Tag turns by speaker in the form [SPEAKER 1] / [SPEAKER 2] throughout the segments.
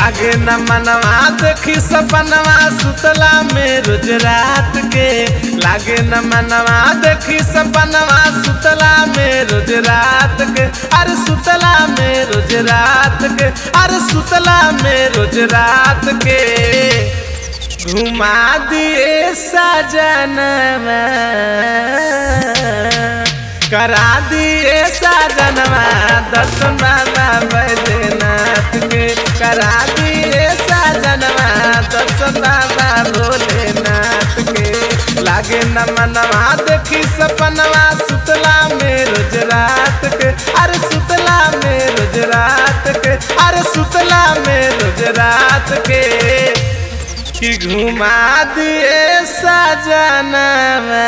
[SPEAKER 1] लागे न मनवा देखी सपनवा सुतला में रोज रात के लागे न मनवा देखी सपनवा सुतला में रोज रात के अरे सुतला में रोज रात के अरे सुतला में रोज रात के घुमा दिए सजनवा करा दिए सजनवा दर्शन बाबा बैद्यनाथ के करा दिए सजनवा दर्शन बाबा भोलेनाथ के लागे न मनवा देखी सपनवा सुतला में रोज रात के अरे सुतला में रोज रात के अरे सुतला में रोज रात के कि घुमा दिए सजनवा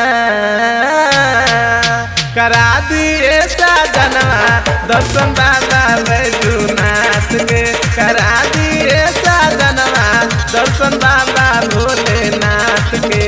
[SPEAKER 1] करा दिए सजनवा दर्शन बाबा बैजूनाथ के करा दिए सजनवा दर्शन बाबा भोलेनाथ के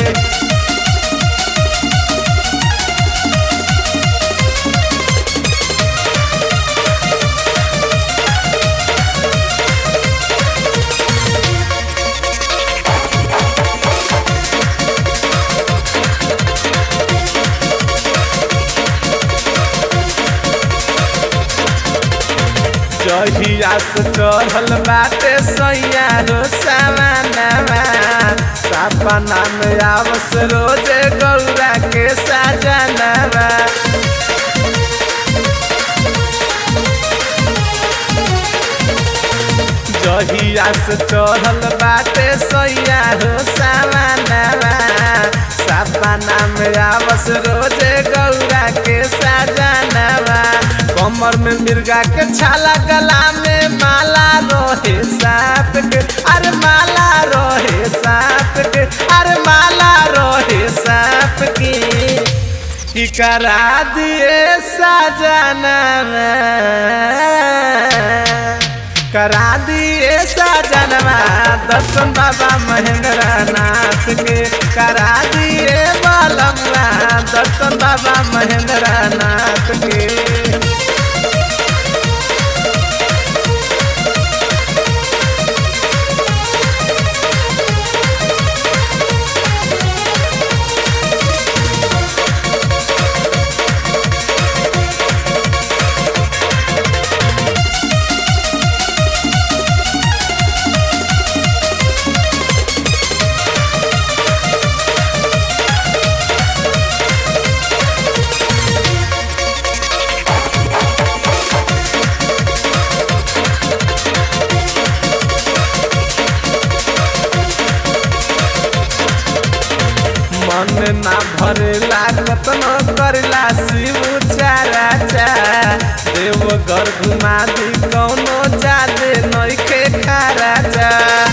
[SPEAKER 1] जहिया से चढ़ल बाटे सैया रो सामानवा सपना में आवस रोजे गौरा के साजनवा जहिया से चढ़ल बाटे सैया रो सामानवा सपना में आवस रोजे गौरा के साजनवा कमर में मिर्गा के छाला गला में माला रोहे साप के अरे माला रोहे साप के अरे माला रोहे साप की की करा दिए सजनवा करा दिए सजनवा दर्शन बाबा महेंद्र नाथ के करा दिए बालमवा दर्शन बाबा महेंद्र नाथ के मन ना भरेला कतनो करला शिव चाराचा देव घर घुमा दी कौनो जादे नइखे खाराचा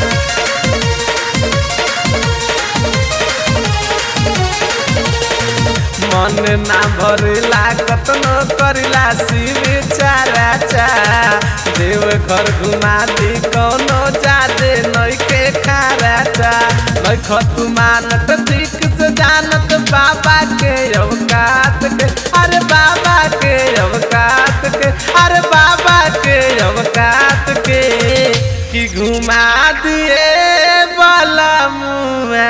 [SPEAKER 1] मन ना भरेला कतनो करला शिव चाराचा देव घर घुमा दी कौनो जादे नइखे खाराचा नइख तू मानत ठीक से जानत बाबा के अवकात के अरे बाबा के अवकात के अरे बाबा के अवकात के कि घुमा दिए बलमुआ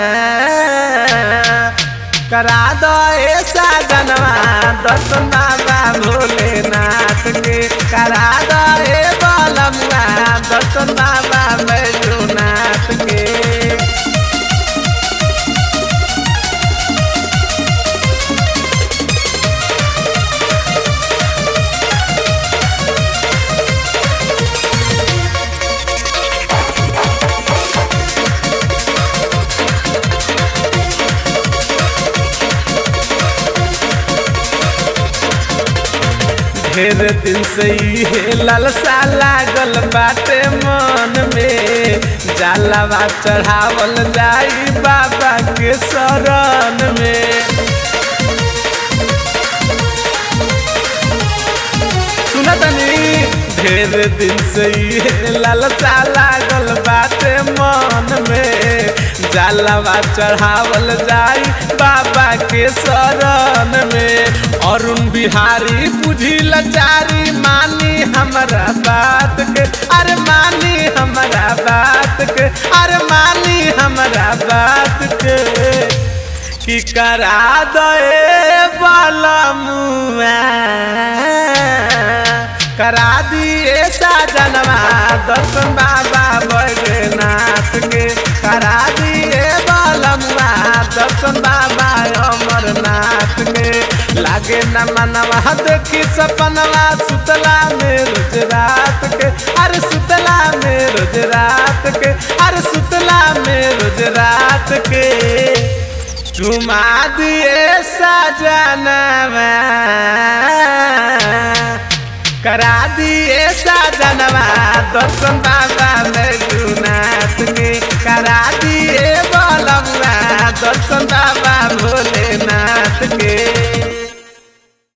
[SPEAKER 1] करा दो ऐसा जनवा दर्शन बाबा भोलेनाथ के करा दो ए बलमुआ दर्शन बाबा बैजूनाथ के ढेर दिन से इहे ललसा लागल बाटे मन में जालावा चढ़ावल जाई बाबा के शरण में सुनतनी ढेर दिन से ये लालसा लागल बाटे मन में जलवा चढ़ावल जाई बाबा के शरण में अरुण बिहारी बुझी लचारी मानी हमारा बात के अरे मानी हमारा बात के अरे मानी हमारा बात के कि करा दे बाला मुआ करा दिए साजनवा दर्शन बाबा बैद्यनाथ के करा दिए बालमुआ दर्शन बाबा अमरनाथ के लागे न मनवा देखी सपनवा सुतला में रोज रात के अरे सुतला में रोज रात के अरे सुतला में रोज रात के चुमा दिए साजनवा करा दिए साजनवा दर्शन बाबा में गुनाथ